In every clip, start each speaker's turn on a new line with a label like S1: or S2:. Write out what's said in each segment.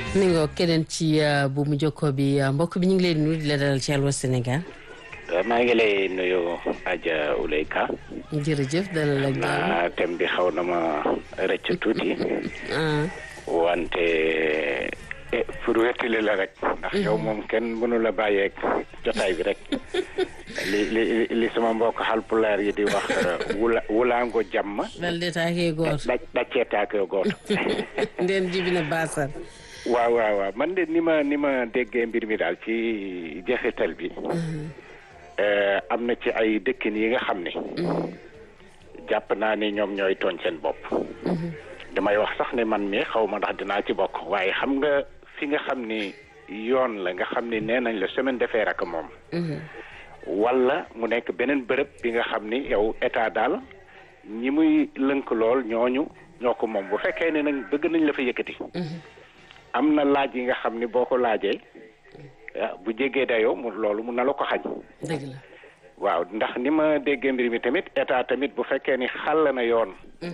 S1: mi nga keneen ci bu mu jokkoo bi mbokk bi ñu ngi lay nuyu di la dalal ci Allô Sénégal.
S2: maa ngi lay nuyu Adja Ouley Ka.
S1: jërëjëf dalal ak
S2: jàmm thème bi xaw na ma rëcc tuuti. wante pour wettali la rek. ndax yow moom kenn mënu la bàyyeeg jotaay bi rek. li li li sama mbokk Haalpulaar yi di wax wula wulaango jàmm.
S1: dal de taakee góor
S2: da daccee taakee góor.
S1: ndeen jibi na baasal.
S2: waaw waaw waaw man de ni ma ni ma déggee mbir mi daal ci jeexital bi. am na ci ay dëkkin yi nga xam ne. jàpp naa ni ñoom ñooy tooñ seen bopp. damay wax sax ne man mi xaw ma ndax dinaa ci bokk waaye xam nga fi nga xam ni yoon la nga xam ni nee nañ la semaine de fer ak moom. wala mu nekk beneen bërëb bi nga xam ni yow état daal ñi muy lënk lool ñooñu ñoo ko moom bu fekkee ne nag bëgg nañ la fa yëkkati. am na laaj yi nga xam ni boo ko laajee bu jégee dayoo mu loolu mun na la ko xañ.
S1: dëgg la
S2: waaw ndax ni ma déggee mbir mi tamit état tamit bu fekkee ni xàll na yoon.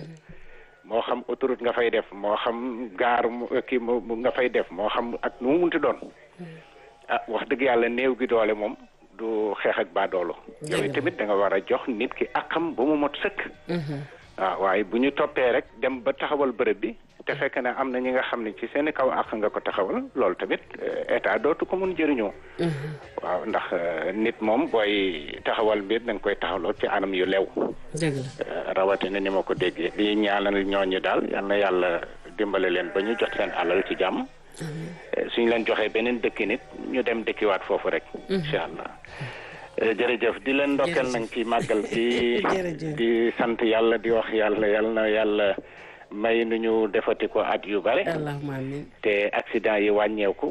S2: moo xam autoroute nga fay def moo xam gaar kii nga fay def moo xam ak nu mu munti doon. ah wax dëgg yàlla néew gi doole moom. du xeex ak baadoolo yooyu tamit da nga war a jox nit ki akam ba mu mot sëkk waaw waaye bu ñu toppee rek dem ba taxawal bërëb bi te fekk ne am na ñi nga xam ne ci seen kaw ak nga ko taxawal loolu tamit état dootu ko mun jëriñoo waaw ndax nit moom booy taxawal mbir da nga koy taxawloo ci anam yu lew rawatina ni ma ko déggee di ñaanal ñooñu daal yal na yàlla dimbale leen ba ñu jot seen alal ci jàmm suñ leen joxee beneen dëkki nit ñu dem dëkkiwaat foofu rek incha allah jërëjëf di leen ndokkeel nag ci màggal di di sant yàlla di wax yàlla yal na yàlla may nu ñu defati ko at yu bare
S1: allahumma amiin
S2: te accident yi wàññeeku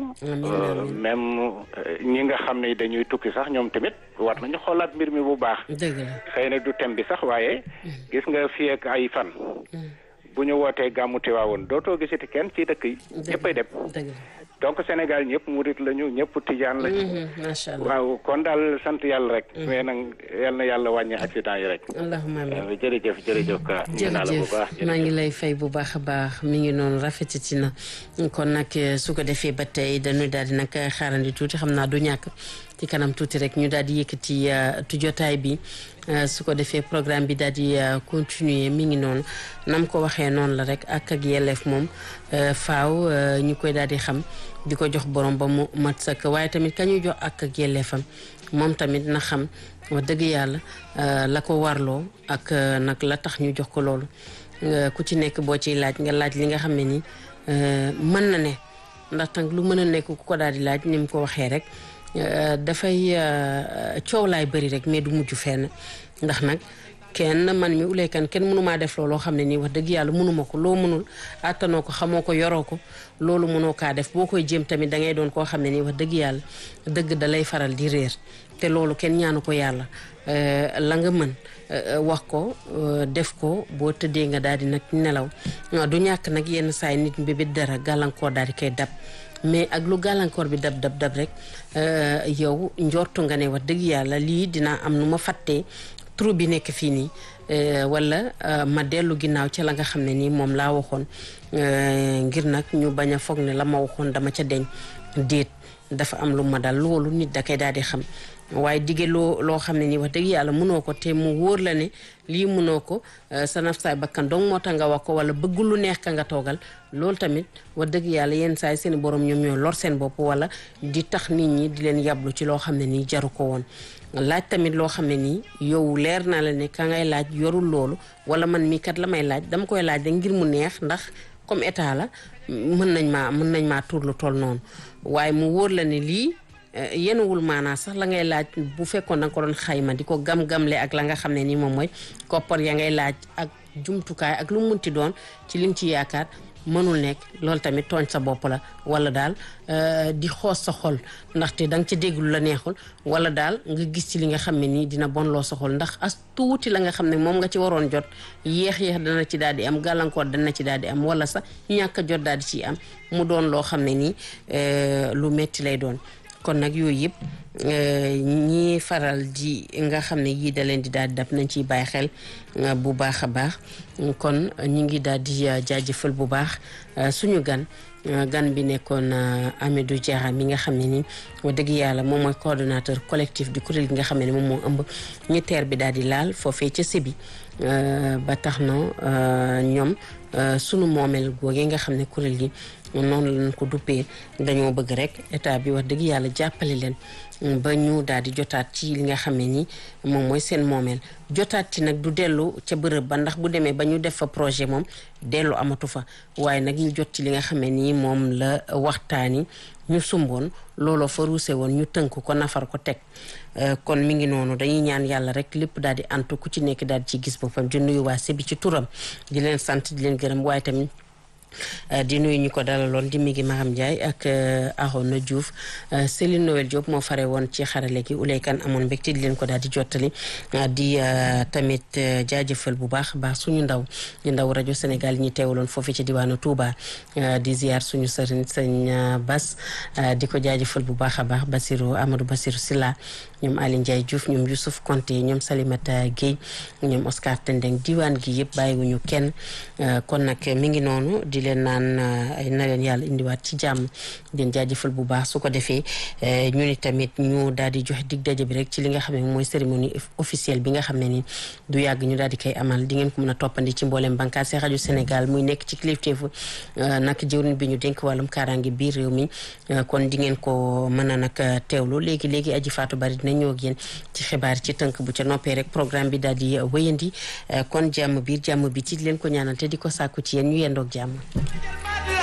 S2: même ñi nga xam ne dañuy tukki sax ñoom tamit war nañu xoolaat mbir mi bu baax
S1: dëgg la
S2: xëy na du thème bi sax waaye gis nga fii ak ay fan bu ñu wootee gàmmu Tiwaawoon dootoo gisati kenn ci dëkk yi ñëppay dem donc Sénégal ñëpp murit lañu ñëpp tijaan lañu
S1: macha allah
S2: waaw kon daal sant yàlla rek mais nag yal na yàlla wàññi accident yi rek
S1: allahumma amiin
S2: jërëjëf jërëjëf ka
S1: jërëjëf maa ngi lay fay bu baax a baax mi ngi noonu rafetati na kon nag su ko defee ba tey dañuy daal di nag xaarandi tuuti xam naa du ñàkk ci kanam tuuti rek ñu daal di yëkkati tu jotaay bi su ko defee programme bi daal di continuer mi ngi noonu nam ko waxee noonu la rek ak ak yelleef moom faaw ñu koy daal di xam di ko jox borom ba mu mat sëkk waaye tamit ka ñuy jox ak ak yelleefam moom tamit na xam wax dëgg yàlla la ko warloo ak nag la tax ñu jox ko loolu ku ci nekk boo ciy laaj nga laaj li nga xam ne ni mën na ne ndax tag lu mën a nekk ku ko daal di laaj ni mu ko waxee rek dafay coow laay bëri rek mais du mujj fenn ndax nag kenn man mi uleykan kenn mënumaa def looloo xam ne nii wax dëgg yàlla mënuma ko loo mënul àttanoo ko xamoo ko yoroo ko loolu mënoo kaa def boo koy jéem tamit da ngay doon koo xam ne nii wax dëgg yàlla dëgg da lay faral di réer te loolu kenn ñaanu ko yàlla la nga mën wax ko def ko boo tëddee nga daal di nag nelaw du ñàkk nag yenn saay nit mbébét dara gàllankoor daal di koy dab mais ak lu gàllankoor bi dab dab dab rek yow njortu nga ne wax dëgg yàlla lii dinaa am nu ma fàttee trou bi nekk fii nii wala ma dellu ginnaaw ca la nga xam ne nii moom laa waxoon ngir nag ñu bañ a foog ne la ma waxoon dama ca deñ déet dafa am lu ma dal loolu nit da koy daal di xam waaye dige loo loo xam ne nii wax dëgg yàlla mënoo ko te mu wóor la ne lii mënoo ko sa naf saay bakkan dong moo tax nga wax ko wala bëgg lu neex ka nga toogal loolu tamit wax dëgg yàlla yenn saay seen borom ñoom ñoo lor seen bopp wala di tax nit ñi di leen yablu ci loo xam ne nii jaru ko woon laaj tamit loo xam ne nii yow leer naa la ne ka ngay laaj yorul loolu wala man mii kat la may laaj dama koy laaj rek ngir mu neex ndax comme état la mën nañ maa mën nañ maa tuur lu toll noonu waaye mu wóor la ne lii yenuwul maanaa sax la ngay laaj bu fekkoon da nga ko doon xayma di ko gam-gamle ak la nga xam ne nii moom mooy koppar ya ngay laaj ak jumtukaay ak lu mu munti doon ci lim ci yaakaar mënul nekk loolu tamit tooñ sa bopp la wala daal di xoos sa xol ndaxte da nga ci déglu la neexul wala daal nga gis ci li nga xam ne nii dina bon loo sa xol ndax as tuuti la nga xam ne moom nga ci waroon jot yéex-yéex dana ci daal di am gàllankoor dana ci daal di am wala sax ñàkk a jot daal di ciy am mu doon loo xam ne nii lu metti lay doon kon nag yooyu yëpp ñi faral di nga xam ne yii da leen di daal di dab nañ ciy bàyyi xel bu baax a baax kon ñi ngi daal di jaajëfal bu baax suñu gan gan bi nekkoon Amidou Diarra mi nga xam ne ni wax dëgg yàlla moom mooy coordonnateur collectif du kuréel gi nga xam ne moom moo ëmb ñu teer bi daal di laal foofee ca Sébi ba tax na ñoom sunu moomeel googee nga xam ne kuréel gi noonu lañ ko duppee dañoo bëgg rek état bi wax dëgg yàlla jàppale leen ba ñu daal di jotaat ci li nga xam ne ni moom mooy seen moomeel jotaat ci nag du dellu ca bërëb ba ndax bu demee ba ñu def fa projet moom dellu amatu fa waaye nag ñu jot ci li nga xam ne nii moom la waxtaani ñu sumboon looloo fa ruuse woon ñu tënk ko nafar ko teg kon mi ngi noonu dañuy ñaan yàlla rek lépp daal di antu ku ci nekk daal di ci gis boppam di nuyu waa Sébi ci turam di leen sant di leen gërëm waaye tamit di nuyu ñu ko dalaloon di mi ngi Maham Ndiaye ak Arona Diouf Céline Noël Diop moo fare woon ci xarale gi uleykan amoon mbégte di leen ko daal di jottali di tamit jaajëfal bu baax baax suñu ndaw ñu ndaw rajo Sénégal ñi teewaloon foofu ci diwaanu Touba di ziar suñu sëriñ sëñ Bas di ko jaajëfal bu baax a baax Basirou Amadou Basirou Silla ñoom Aly Ndiaye Diouf ñoom Youssouf Konté ñoom Salimata Guèye ñoom Oscar Tendeng diwaan gi yëpp bàyyiwuñu kenn kon nag mi ngi noonu di leen naan ay na leen yàlla indiwaat ci jàmm den jaajëfal bu baax su ko defee ñu ni tamit ñu daal di joxe dig daje bi rek ci li nga xam ne mooy cérémonie officielle bi nga xam ne ni du yàgg ñu daal di koy amal di ngeen ko mën a toppandi ci mboolem bànqaas yi rajo Sénégal muy nekk ci kilifteefu nag jëwriñ bi ñu dénk wàllum kaaraange biir réew mi kon di ngeen ko mën a nag teewlu léegi léegi aji faatu bari dina ñëw ak yéen ci xibaar ci tënk bu ca noppee rek programme bi daal di wéyandi kon jàmm biir jàmm bi ci leen ko ñaanal te di ko sàkku ci yéen ñu yendoog jàmm